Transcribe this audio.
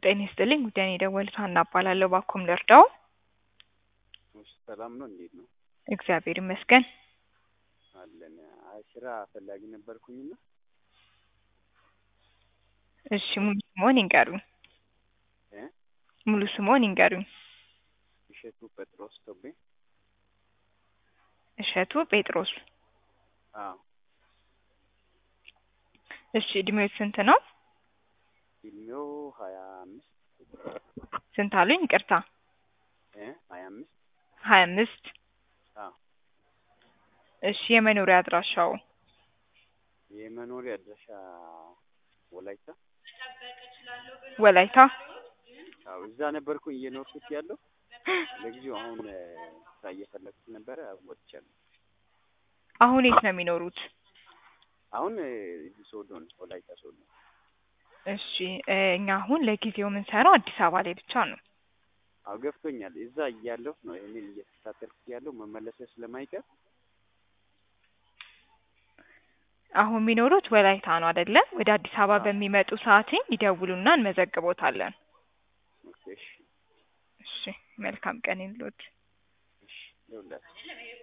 ጤና ይስጥልኝ ጉዳይ ነው የደወሉት ሀና እባላለሁ ባክዎን ልርዳዎ? እሺ ሰላም ነው እንዴት ነው? እግዚአብሔር ይመስገን። አለን አይ ስራ ፈላጊ ነበርኩኝና እሺ ሙሉ ስምዎን ይንገሩኝ? እ ሙሉ ስምዎን ይንገሩኝ? እሸቱ ጴጥሮስ ቶቤ እሸቱ ጴጥሮስ አዎ እሺ እድሜዎት ስንት ነው? እድሜው ሀያ አምስት ስንት አሉኝ ይቅርታ? እ ሀያ አምስት ሀያ አምስት አዎ እሺ የመኖሪያ አድራሻዎ? የመኖሪያ አድራሻ ወላይታ ወላይታ አዎ እዛ ነበርኩኝ እየኖርኩት ያለው ለጊዜው አሁን ስራ እየፈለኩት ነበረ ወጥቻለሁ። አሁን የት ነው የሚኖሩት? አሁን እዚህ ሶዶ ነው ወላይታ ሶዶ እሺ እ እኛ አሁን ለጊዜው የምንሰራው አዲስ አበባ ላይ ብቻ ነው። አዎ ገብቶኛል እዛ እያለሁ ነው ይሄንን እየተከታተልኩት ያለው መመለሴ ስለማይቀር አሁን የሚኖሩት ወላይታ ነው አይደለ? ወደ አዲስ አበባ አዎ። በሚመጡ ሰዓትኝ ይደውሉና እንመዘግቦታለን። ኦኬ እሺ እሺ መልካም ቀን ይሁንልዎት። እሺ ይኸውላችሁ